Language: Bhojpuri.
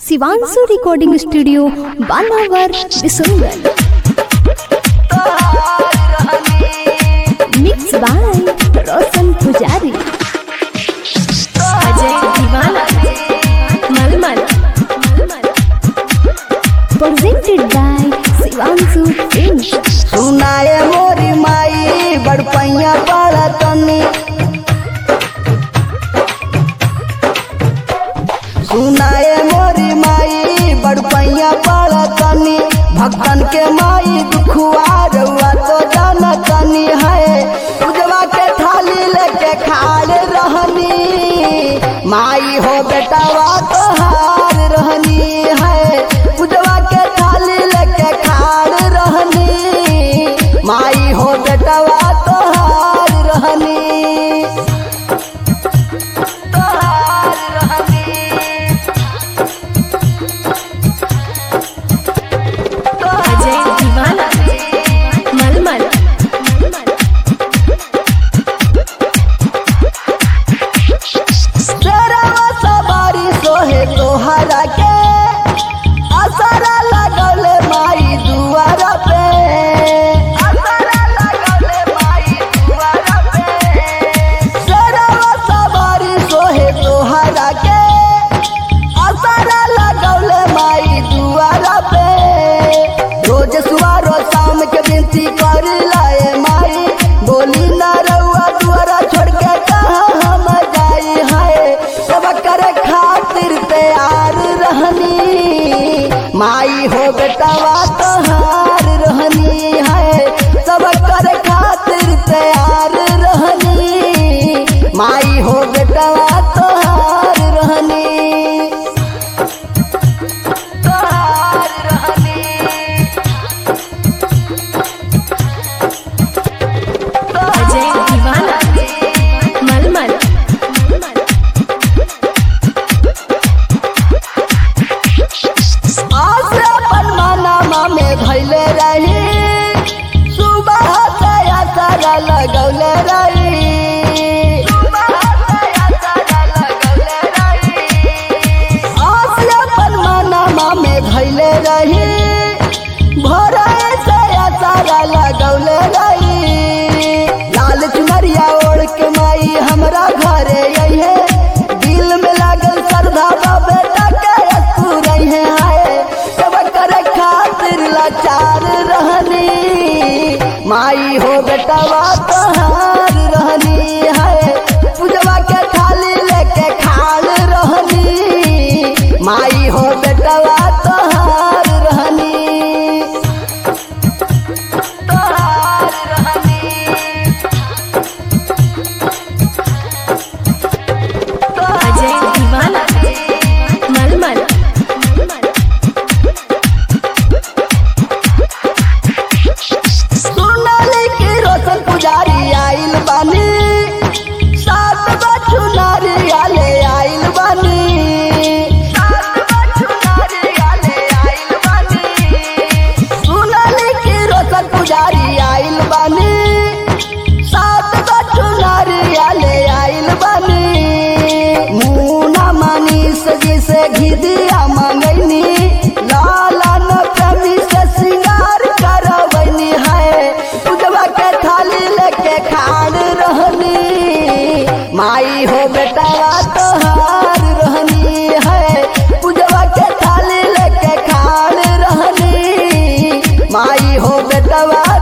शिवांशु रिकॉर्डिंग स्टूडियो बानावर बिसुंगर मिक्स बाय रोशन पुजारी अजय दीवाना मलमल प्रेजेंटेड बाय शिवांशु फिल्म सुनाए मोरी माई बड़पैया पड़ा तनी सुनाए मोरी माई बड़पैया पड़ा तनी भक्तन के माई दुखुआ रउआ तो जाना तनी है पूजवा के थाली लेके खाड़ रहनी माई हो बेटावा तो हार रहनी है पूजवा के थाली लेके खाड़ रहनी माई हो बेटावा तो हार रहनी तो हार रहनी अजय दीवाना मलमल तेरा सवारी सोहे तोहरा के असरा लगौले माई दुआरा पे असरा लगौले माई दुआरा पे तेरा सवारी सोहे तोहरा के असरा लगौले माई दुआरा पे रोज सुबह रोज शाम के विनती कर लाए माई बोली ना रउआ दुआरा छोड़ के कहाँ हम जाई है सब करे खातिर तैयार रहनी माई हो बेटावा तोहार रहनी है सब करे खातिर तैयार रहनी माई हो बेटावा तोहार रहनी तोहार रहनी अजय दीवाना मलमल आज अपन मनमा में धैले रही सुबह से असरा लगौले रही आज अपन मनमा में धैले रही भोरे से असरा लगौले रही लाल चुनरिया ओढ़ के माई हमरा घरे अइहे दिल में लागल श्रद्धा बा बेटा के अस्तु रहे हाय सब करे खातिर लाचार रहनी माई हो बेटवा तोहार रहनी है पूजवा के थाली लेके खाल रहनी माई हो बेटवा तोहार रहनी तोहार रहनी अजय दीवाना मलमल सोनाली के रोशन पुजारी आइल बानी सात बच्चू नारियाले आइल बानी सोनाली के रोशन पुजारी आइल बानी सात बच्चू नारियाले आइल बानी मुना मनीष जी से घिदिया मंगैनी लाला न प्रेमी से सिंगार करवैनी है पूजवा के थाली लेके खाड़ रहनी माई हो बेटा तोहार रहनी है पूजवा के थाली लेके खाड़ रहनी माई हो बेटवा